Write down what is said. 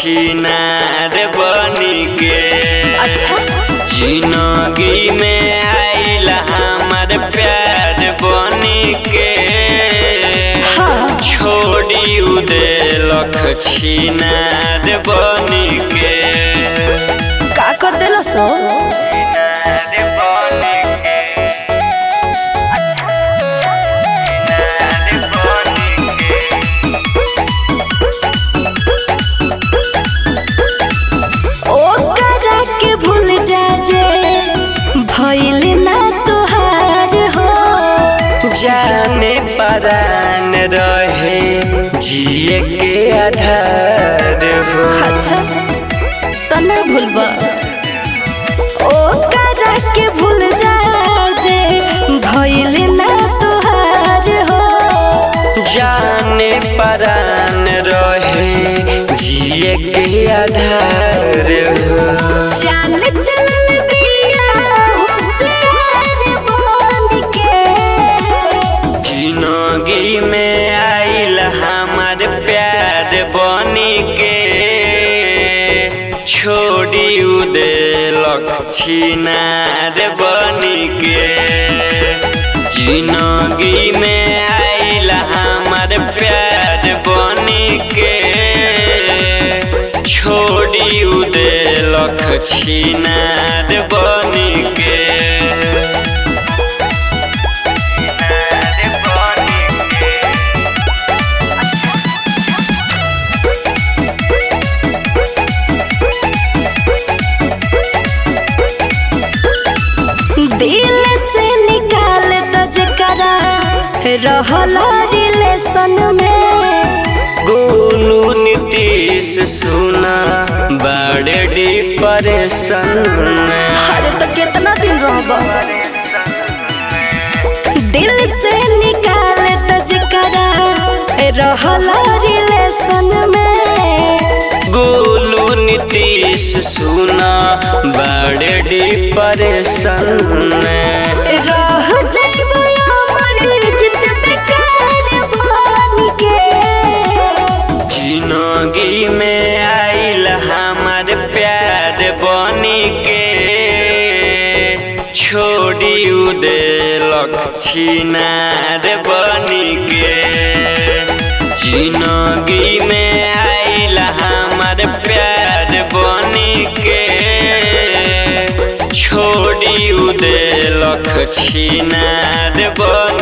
छिनार बनी के अच्छा जिंदगी में आइल हमार प्यार बनी के हाँ। छोड़ी उदेलख छिनार बनी के का कर देलो सो छिनार बनी के छिनार बनी के ओकरा के भूल जा जे भइल ना तोहार हो जाने परान रहे जिए के आधार हो अच्छा त ना भूलबा ओकरा के भूल जा जे भइल ना तोहार हो जाने परान रहे जिए के आधार हो चाल चलल बिया होशियार बन के जिंदगी में आइल हमार प्यार बनी के छोड़ी उदेलक छिनार बनी के जिंदगी में आइल हमार प्यार बनी के छोड़ी उदेलक छिनार बनी के दिल से निकाल द जकरा रहल रिलेशन में गोलू नीतीश सुना बड़े डिप्रेशन में अरे तो कितना दिन रहब दिल से निकाल द जकरा रहल रिलेशन में गोलू नीतीश सुना बड़े डिप्रेशन में रह जाइबो अमर जित बेकार बन के जिंदगी में आइल हमार प्यार बनी के छोड़ी उदेलक छिनार बनी के जिंदगी में आइल हमार प्यार बनी के छोड़ी उदेलक छिनार बनी